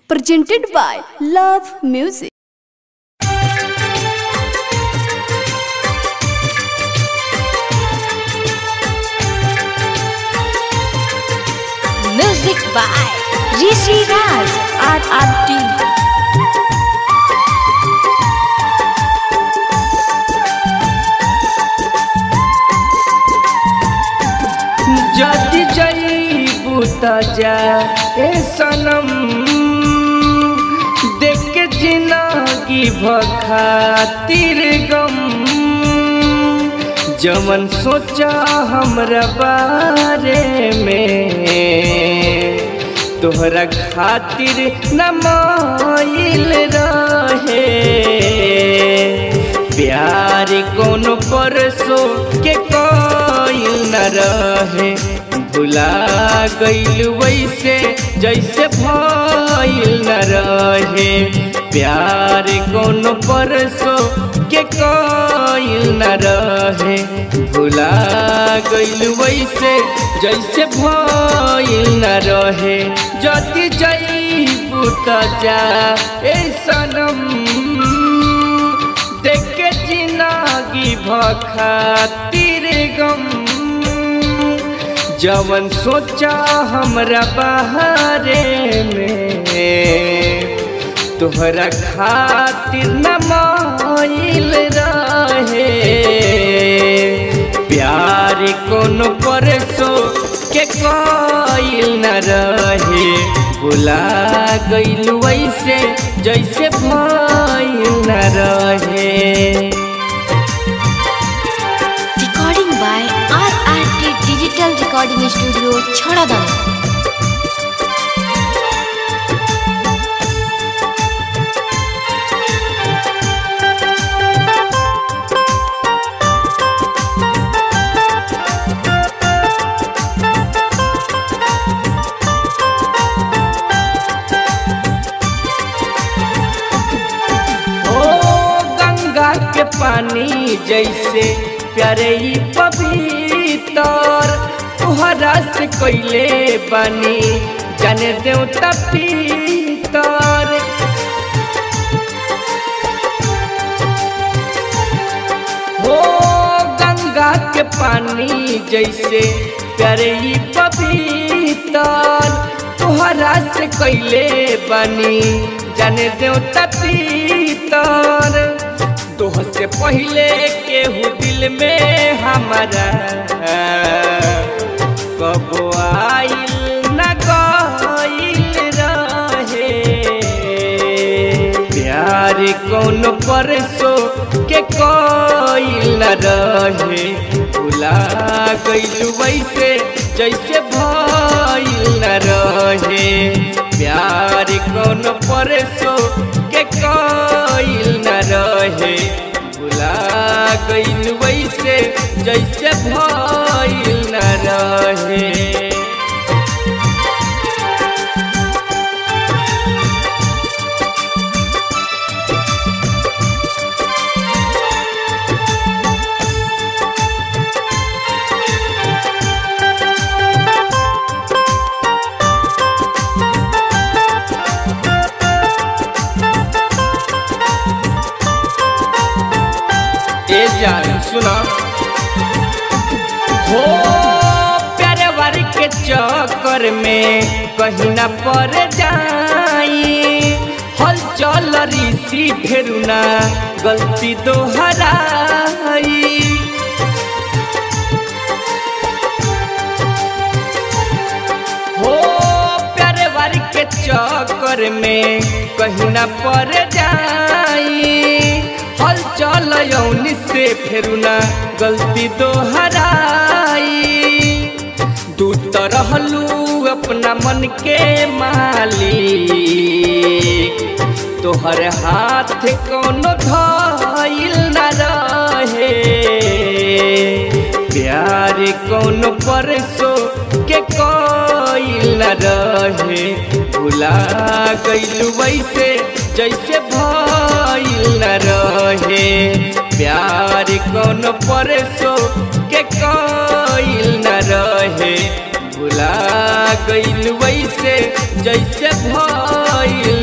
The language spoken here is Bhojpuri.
presented by Love Music. Music by Rishi Raj RRT. जदि जईबू त जा ए सनम देख के जिंदगी भखातिर गम जमन सोचा हमरा बारे में तोहरा खातिर न माइल रहे प्यार कोनो परसो के कोई न रहे भुला गइल वैसे जैसे भइल न रहे प्यार कोनो परसो के कोई न रहे भुला गइल वैसे जैसे भइल न रहे जति जईबू त जा ए सनम देख के जिंदगी भखातिर गम जवन सोचा हमरा बाहरे में तोहरा खातिर न माइल रहे प्यार कोनो परसो के कोइल न रहे बुला गइल वैसे जैसे भइल न रहे Recording by RRT Digital Recording Studio, Chhadadam. ओ गंगा के पानी जैसे प्यारे ही पवित्र तुहरा से कैले बानी जाने देवता पीतर हो गंगा के पानी जैसे प्यारे ही पवित्र तुहरा से कैले बानी जाने देवता पीतर दोह से पहले केहू दिल में हमारा कब आइल न गइल रहे प्यार कौन परसो के कोइल न रहे भुला गइल वैसे जैसे भइल न रहे प्यार कौन परसो के कोइल न रहे भुला गइल वैसे जैसे भइल न रहे ए जान सुना हो प्यारे वार के चक्कर में कहीं ना पर जाई हल चल ऋषि फेरुना गलती दोहराई हो प्यारे वार के चक्कर में कहीं ना पर जाई हल चल यौनी से फेरुना गलती दोहराई तू तो रहलू अपना मन के मालिक तोहर हाथ कोनो धइल न रहे प्यार कोनो परसो के कोइल न रहे भुला गइल वैसे जैसे भइल न रहे प्यार कोनो परसो के कोइल न रहे भुला गइल वैसे जैसे भइल